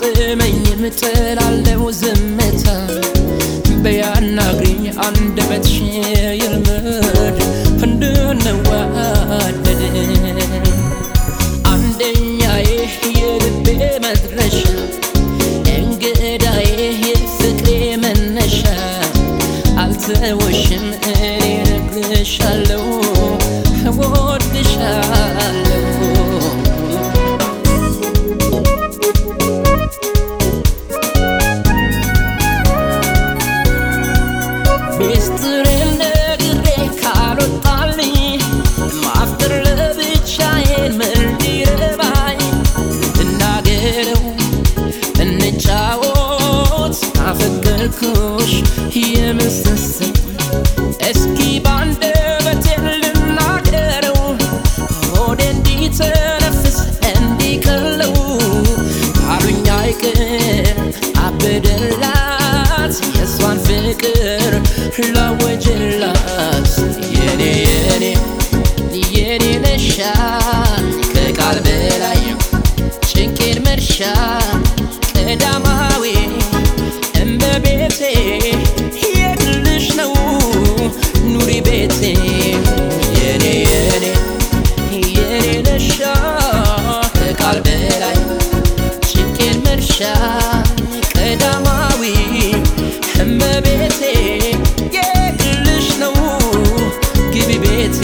አይጥመኝም ጥላለው ዝምታ በያናግሪኝ አንደበትሽ ይልመድ እንድንዋደድ አንደኛዬ የልቤ መድረሻ እንግዳዬ የፍቅሬ መነሻ አልተወሽም እኔ እነግርሻለሁ እወድሻለሁ ሚስጥሬን ነግሬ ካልወጣልኝ ማፍቀር ለብቻዬን ምን ሊረባኝ እናገረው እንጫወት አፈቀርኩሽ የምስስል እስኪ ባንደበቴ ልናገረው ሆዴ እንዲተነፍስ እንዲቀለው ካሉኝ አይቅር አበደላት የእሷን ፍቅር ላወጅላት የኔ የኔ የኔ ነሻ ከቃል በላይ ጭንቄን መርሻ ቀዳማዊ እመቤቴ የግልሽ ነው ኑሪ ቤቴ የኔ የኔ የኔ ነሻ ከቃል በላይ ጭንቄን መርሻ ቀዳማዊ እመቤቴ የግልሽ ነው ግቢ ቤቴ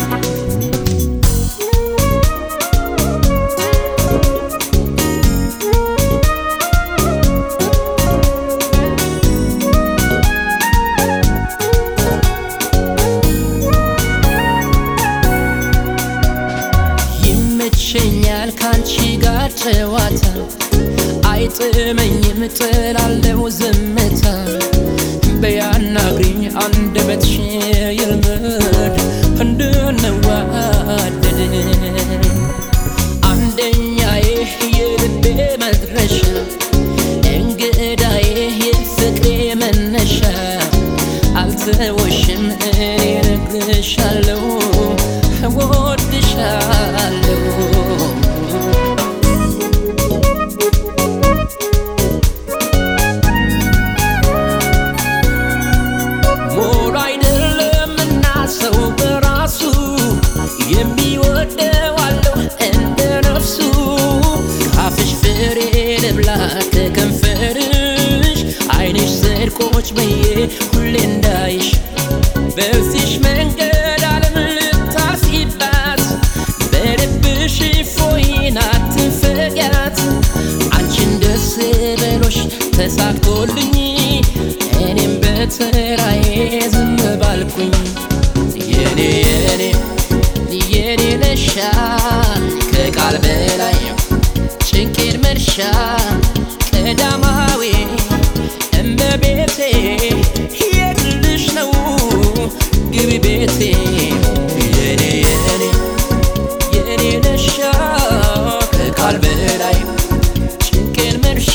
ይመቸኛል ካንቺ ጋር ጨዋታ አይጥመኝም ጥላለው ዝምታ በያናግሪኝ አንደበትሽ ይልመድ እንድንዋደድ አንደኛዬ የልቤ መድረሻ እንግዳዬ የፍቅሬ መነሻ አልተወሽም እኔ እነግርሻለሁ እወድሻለሁ ሞሉ አይደለምና ሰው በራሱ የሚወደው አለው እንደ ነፍሱ ካፍሽ ፍሬ ልብላ ከከንፈርሽ አይንሽ ስርቆች በዬ ሁሌ እንዳይሽ በዚሽ መንገድ ዓለም ልታልፊባት በልብሽ ፎይን አትንፈጊያት አንቺን ደስ በሎሽ ተሳክቶልኝ እኔም በተራዬ ዝም ባልኩኝ የኔ የኔ የኔ ነሻ ከቃል በላይ ጭንቄን መርሻ ቀዳማዊ እመቤቴ የግልሽ ነው ግቢ ቤቴ የኔ የኔ የኔ ነሻ ከቃል በላይ ጭንቄን መርሻ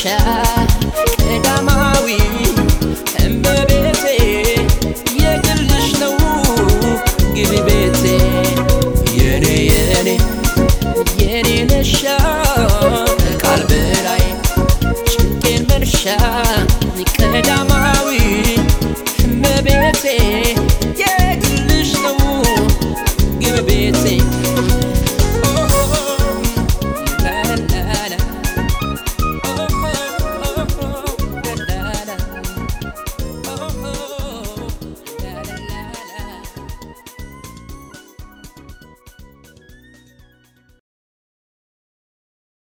ቀዳማዊ እመቤቴ የግልሽ ነው ግቢ ቤቴ የኔ የኔ የኔ ነሻ ከቃል በላይ ጭንቄን መርሻ ቀዳማዊ እመቤቴ የግልሽ ነው ግቢ ቤቴ